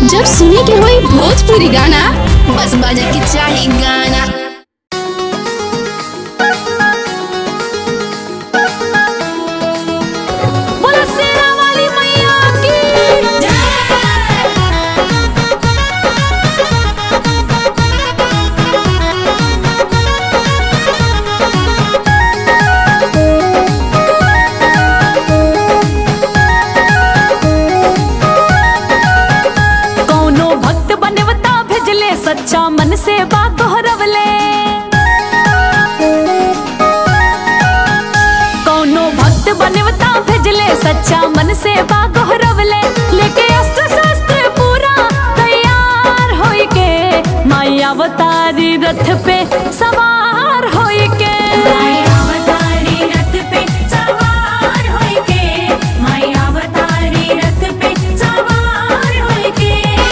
जब सुने के होई भोजपुरी गाना बस बजे के चाही गाना बोला शेरा वाली मैया की कौनो भक्त बनवता भेजले सच्चा मन से बा गोहरवले कौनो भक्त बनवता भेजले सच्चा मन से बा गोहरवले लेके अस्त्र शस्त्र पूरा तैयार होई के माई अवतारी रथ पे सवार होई के अवतारी रथ पे सवार होई के माई अवतारी रथ पे सवार होई के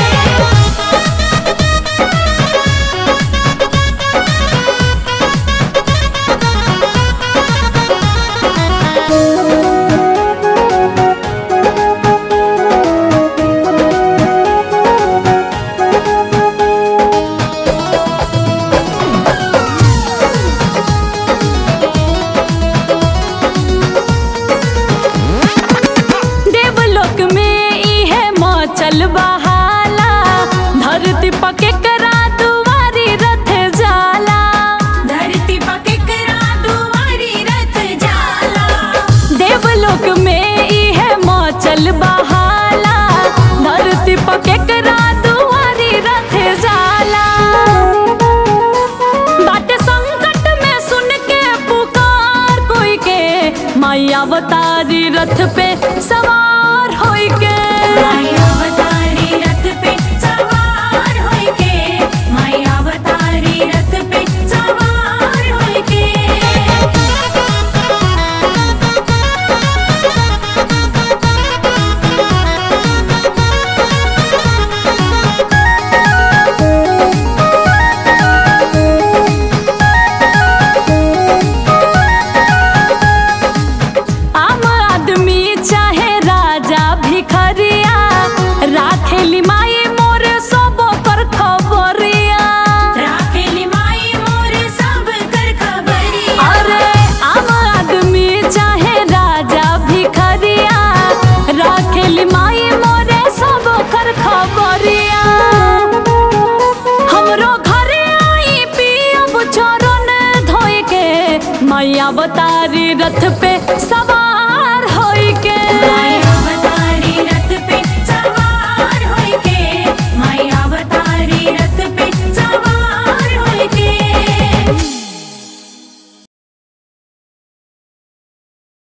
देवलोक में ई है मचल बहाला धरती पके करा दुआरी रथ जाला धरती पके करा दुआरी रथ जाला देवलोक में ई है मचल बहाला धरती पके करा दुआरी रथ जाला बाटे संकट में सुन के पुकार कोई के माई अवतारी रथ पे सवार होई के माई अवतारी रथ पे सवार होई के माई अवतारी रथ पे सवार होई के आम आदमी चाहे राजा भिखरिया राखेली माई मोर सब कर खबरिया राखेली माई मोर सब कर खबरिया अरे आम आदमी चाहे राजा भिखरिया राखेली माई मोरे सब कर खबरिया हमरो घरे आई पियब चरण धोए के मैया बतारी रथ पे सा